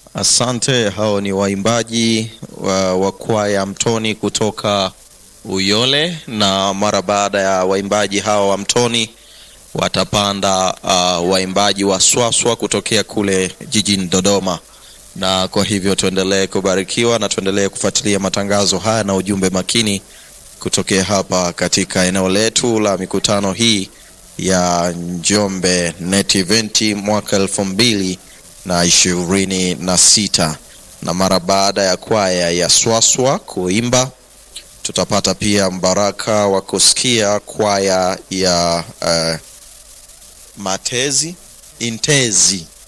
Asante. Hao ni waimbaji wa, wa kwaya Mtoni kutoka Uyole, na mara baada ya waimbaji hawa wa Mtoni watapanda uh, waimbaji wa Swaswa kutokea kule jijini Dodoma, na kwa hivyo tuendelee kubarikiwa na tuendelee kufuatilia matangazo haya na ujumbe makini kutokea hapa katika eneo letu la mikutano hii ya Njombe Net Event mwaka elfu mbili na ishirini na sita na mara baada ya kwaya ya Swaswa kuimba tutapata pia mbaraka wa kusikia kwaya ya uh, Matezi Intezi